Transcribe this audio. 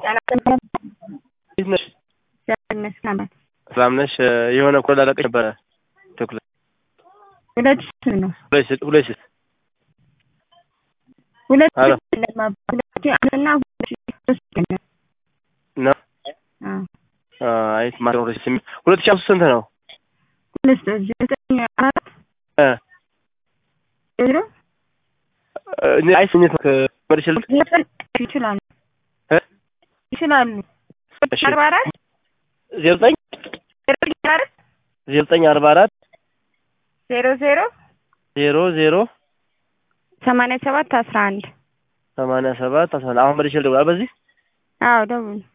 እንዴት ነሽ? ይመስገን ሰላም ነሽ? የሆነ እኮ ላለቀሽ ነበረ ትኩረት ሁለት ሺህ ነው ሁለት ሺህ ሁለት ሺህ ሁለት አሎ ሺህ ለማባ- ሁለት ሺህ አንድ እና ሁለት ሺህ ሶስት ነው። ነው አዎ አይ ማር ሁለት ሺህ ስምንት ሁለት ሺህ አምስት ስንት ነው? ሁለት ዘጠኝ አራት እ ዜሮ እኔ አይ ስሜት ነው ከመልሽ ዘጠኝ ይችላሉ እ ይችላሉ እሺ አርባ አራት ዜሮ ዘጠኝ ዜሮ አራት ዜሮ ዘጠኝ አርባ አራት ዜሮ ዜሮ ዜሮ ዜሮ ሰማንያ ሰባት አስራ አንድ ሰማንያ ሰባት አስራ አንድ አሁን መልሼ ልደውል በዚህ አዎ ደውል